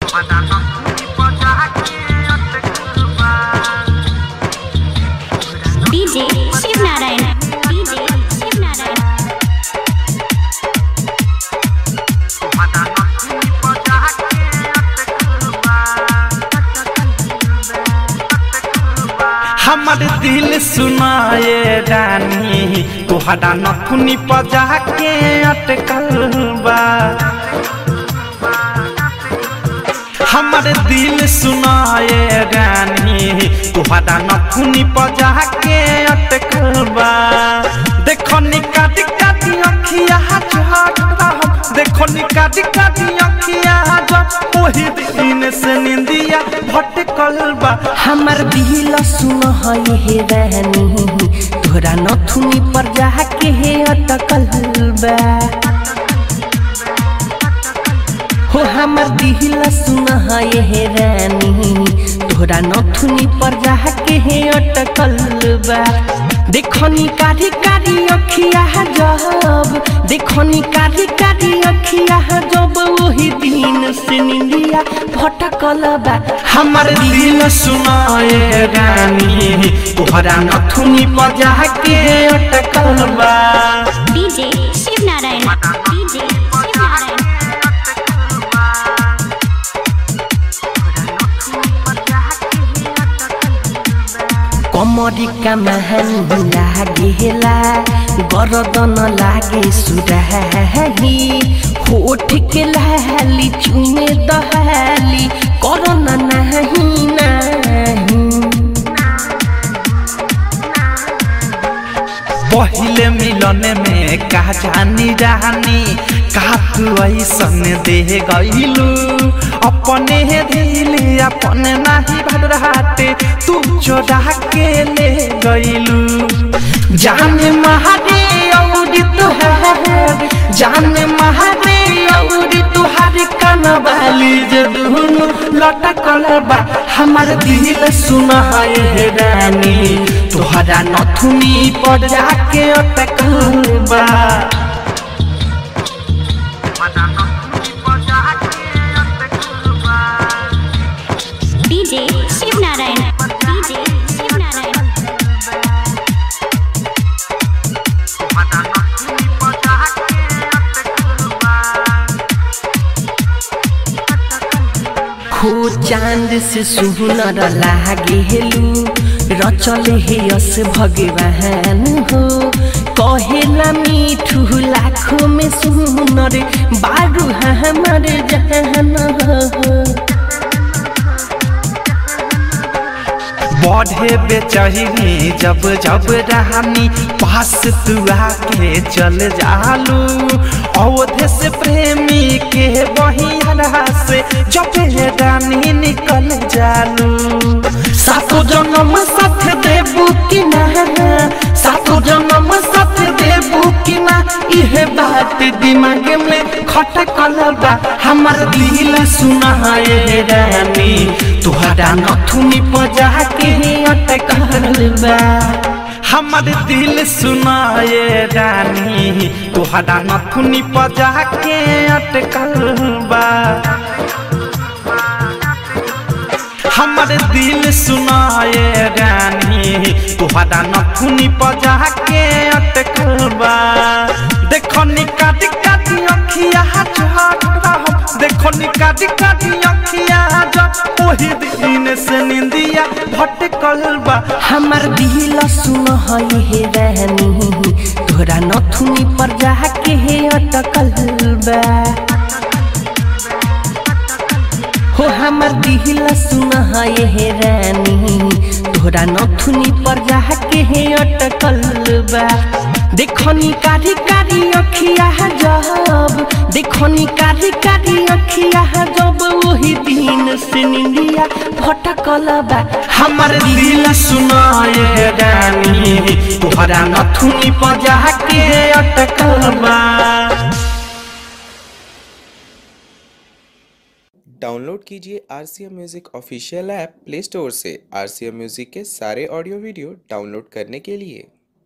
DJ Shiv Narayan. DJ Shiv Narayan. हमर दिल सुनाए रानी तोहरा नथुनी पजा के अटकल बा हमर दिल सुनाए रानी तोहरा नथुनी पजा के अटकल बा देखो निकाटी काटी अखिया झट रहो देखो निकाटी काटी अखिया झट ओही दिन से निंदिया भटकल बा हमर दिल सुन है हे रानी तोरा नथुनी पर जाके हे अटकल बा हो हमर दिल सुन है हे रानी तोरा नथुनी पर जाके हे अटकल बा देखनी कारी कारी अखिया जब देखनी कारी कारी अखिया जब वही दिन से निंदिया भटकल बा हमर दिल सुनाए रानी तोहरा नथुनी बजा के अटकल बा DJ Shiv Narayan. DJ Shiv Narayan. कमरी का महान लागेला गरदन लागे सुराही होठ के लाली चुमे दहाली करना नहीं नहीं पहिले मिलन में का जानी रानी का तू ऐसन दे गईलू अपने दिल अपने नहीं भरहाते तू चोरा के ले गईलू जाने महारे और तुहार जाने महारे और तुहार कनवाली जे दुनु लटकल बा हमर दिल सुना है रानी तोहरा नथुनी पर जाके अटकल बा DJ Shiv Narayan. DJ Shiv Narayan. हो चांद से सुनर लागेलू रचल हे यस भगवान हो कहेला मीठू लाखों में सुनर बारू हमर जहन हो बढ़े बेचहिनी जब जब रहानी पास तू आके चल जालू अवधे से प्रेमी के बहिया से जब रानी निकल जालू सातो जन्म साथ देबू कि ना सातो जन्म साथ देबू कि ना इहे बात दिमाग में खटकल बा हमर दिल सुनाए रानी तोहरा नथुनी पजा के अटकल बा हमर दिल सुनाए रानी तोहरा नथुनी पजा के अटकल बा हमर दिल सुनाए रानी तोहरा नथुनी पजा के अटकल बा देखो निकाटी काटी अखिया झट रहो देखो निकाटी काटी अखिया झट ओही दिन से निंदिया भटकल बा हमर दिल सुन है हे रानी तोरा नथुनी पर जाके हे अटकल बा हो हमर दिल सुन है हे रानी तोरा नथुनी पर जाके हे अटकल बा देखनी कारी कारी अखिया जब देखनी कारी कारी अखिया जब वही दिन से निंदिया भटकल बा हमर दिल सुनाए रानी तोहरा नथुनी पजा के अटकल बा डाउनलोड कीजिए R C M music official app Play Store से आर सी एम म्यूज़िक के सारे ऑडियो वीडियो डाउनलोड करने के लिए